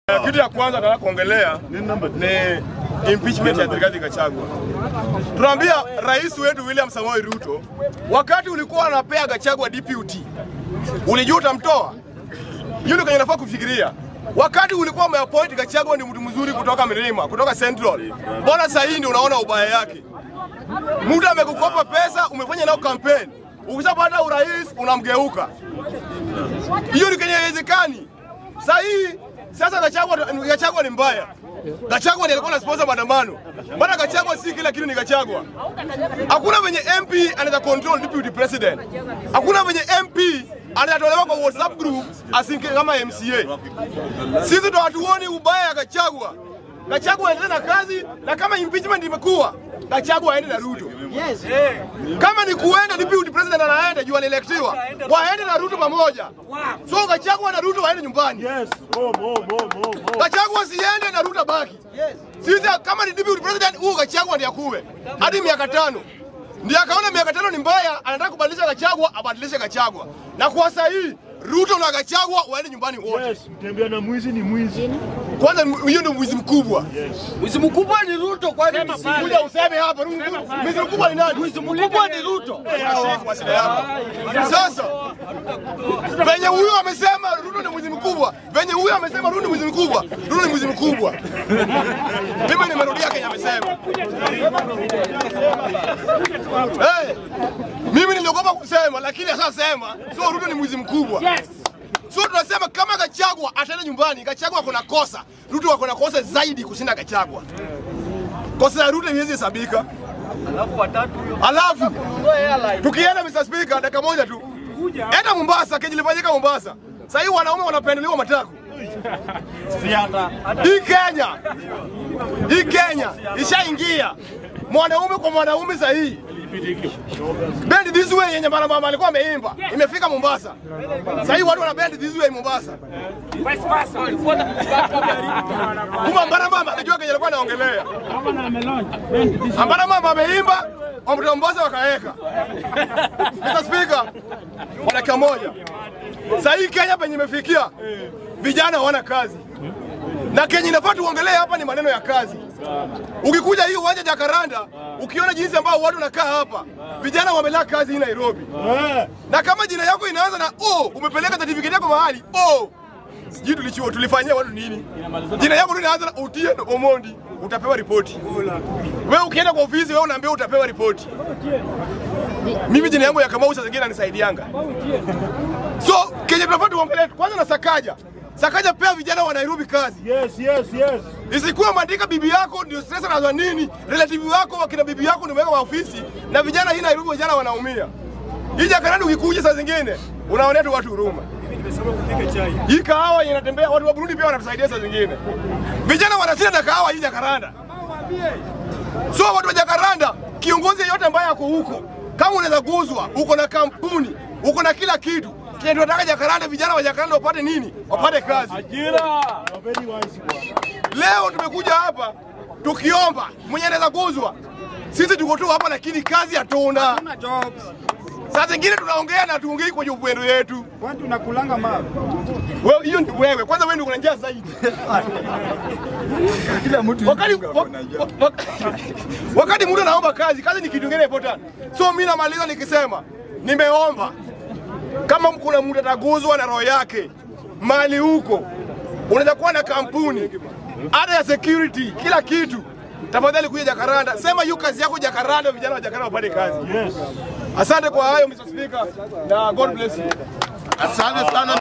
Kitu ya kwanza nataka kuongelea ni impeachment ya Rigathi Gachagua. Tunaambia rais wetu William Samoei Ruto, wakati ulikuwa unapea Gachagua deputy, ulijua utamtoa? Hiyo ndio kenye nafaa kufikiria. Wakati ulikuwa umeappoint Gachagua ni mtu mzuri kutoka Milima, kutoka Central. Mbona sasa hii ndio unaona ubaya yake? Mtu amekukopa pesa, umefanya nao campaign. Ukishapata urais unamgeuka. Hiyo ni kenye haiwezekani. Sasa hii sasa Gachagua Gachagua ni mbaya. Gachagua ndiye alikuwa anasponsor maandamano. Maana Gachagua si kila kitu ni Gachagua. Hakuna venye MP anaweza control deputy president. Hakuna venye MP anatolewa kwa WhatsApp group asinke kama MCA. Sisi ndo hatuoni ubaya ya Gachagua. Gachagua aendelee na kazi na kama impeachment imekuwa Gachagua aende na Ruto. Yes. Kama ni kuenda deputy president anaenda juu alielektiwa, waende na Ruto pamoja. So Gachagua na Ruto waende nyumbani. Yes, home, home, home, home, home. Gachagua siende na Ruto baki. Yes. Sisi kama ni deputy president huyu Gachagua ndiye akuwe hadi miaka tano. Ndiye akaona miaka tano ni mbaya, anataka kubadilisha Gachagua, abadilishe Gachagua. Na kwa sasa hii Ruto na Gachagua waende nyumbani wote. Yes, mtembea na mwizi ni mwizi. Kwanza hiyo ndio mwizi mkubwa. Mwizi mkubwa ni Ruto kwani Kuja useme hapa, mwizi mkubwa ni nani? Mwizi mkubwa ni Ruto. Kwa shida yako. Sasa venye huyu amesema Ruto ni mwizi mkubwa, venye huyu amesema Ruto ni mwizi mkubwa, Ruto ni mwizi mkubwa. Mimi nimerudia Kenya amesema. Hey, mimi niliogopa kusema lakini ashasema, so Ruto ni mwizi mkubwa. So tunasema kama Gachagua ataenda nyumbani, Gachagua kuna kosa, Ruto ako na kosa zaidi kushinda Gachagua. Kosa ya Ruto haiwezi hesabika. Alafu tukienda Mr. Speaker, dakika moja tu, enda Mombasa, kenye ilifanyika Mombasa. Sasa hii wanaume wanapendelewa matako. Hii Kenya, hii Kenya ishaingia mwanaume kwa mwanaume sasa hii Bend this way yenye mara mama alikuwa ameimba imefika Mombasa. Sasa hii watu wana bend this way Mombasa. Kuma mbara mama anajua kenye alikuwa anaongelea. Ambara mama ameimba, wamtoa Mombasa wakaweka. Mr. Speaker, kwa dakika moja. Sasa hii Kenya penye imefikia, vijana hawana kazi. Na Kenya inafaa tuongelee hapa ni maneno ya kazi. Ukikuja hii uwanja Jakaranda, ukiona jinsi ambao watu wanakaa hapa, vijana wamelaa kazi hii Nairobi. Eh, Na kama jina yako inaanza na o, umepeleka certificate yako mahali o, sijui tulichua tulifanyia watu nini? Jina yako ndio inaanza na Otieno Omondi, utapewa ripoti. Wewe ukienda kwa ofisi, wewe unaambiwa utapewa ripoti. Mimi jina yangu ya Kamau saa zingine inanisaidianga. So Kenya tunafaa tuongelee kwanza na Sakaja. Sakaja pea vijana wa Nairobi kazi. yes, yes, yes. Isikuwa maandika bibi yako ndio stress anazo nini, relative wako wakina bibi yako ndio weka kwa ofisi na vijana hii Nairobi vijana wanaumia. Hii Jakaranda ukikuja saa zingine unaonea tu watu huruma. Hii kahawa inatembea watu wa Burundi pia wanatusaidia saa zingine. Vijana wanashinda na kahawa hii Jakaranda. So watu wa Jakaranda, kiongozi yeyote ambaye ako huko, kama unaweza guzwa, uko na kampuni, uko na kila kitu, kile tunataka Jakaranda, vijana wa Jakaranda wapate nini? Wapate kazi. You are very wise bwana. Leo tumekuja hapa tukiomba mwenye anaweza kuzwa. Sisi tuko tu hapa lakini kazi hatuna. Saa zingine tunaongea na tuongei kwenye upendo yetu. Kwani tunakulanga mawe? Wewe hiyo ni wewe. Kwanza wewe ndio una njaa zaidi. Kila mtu Wakati wa- wa- wa- wakati mtu anaomba kazi, kazi ni kitu kingine important. So mimi namaliza nikisema nimeomba kama kuna mtu ataguzwa na roho yake mali huko, unaweza kuwa na kampuni ada ya security, kila kitu, tafadhali kuja Jakaranda, sema hiyo kazi yako Jakaranda, vijana wa Jakaranda wapate kazi. Yes. Asante kwa hayo Mr. Speaker na God bless you. Asante sana.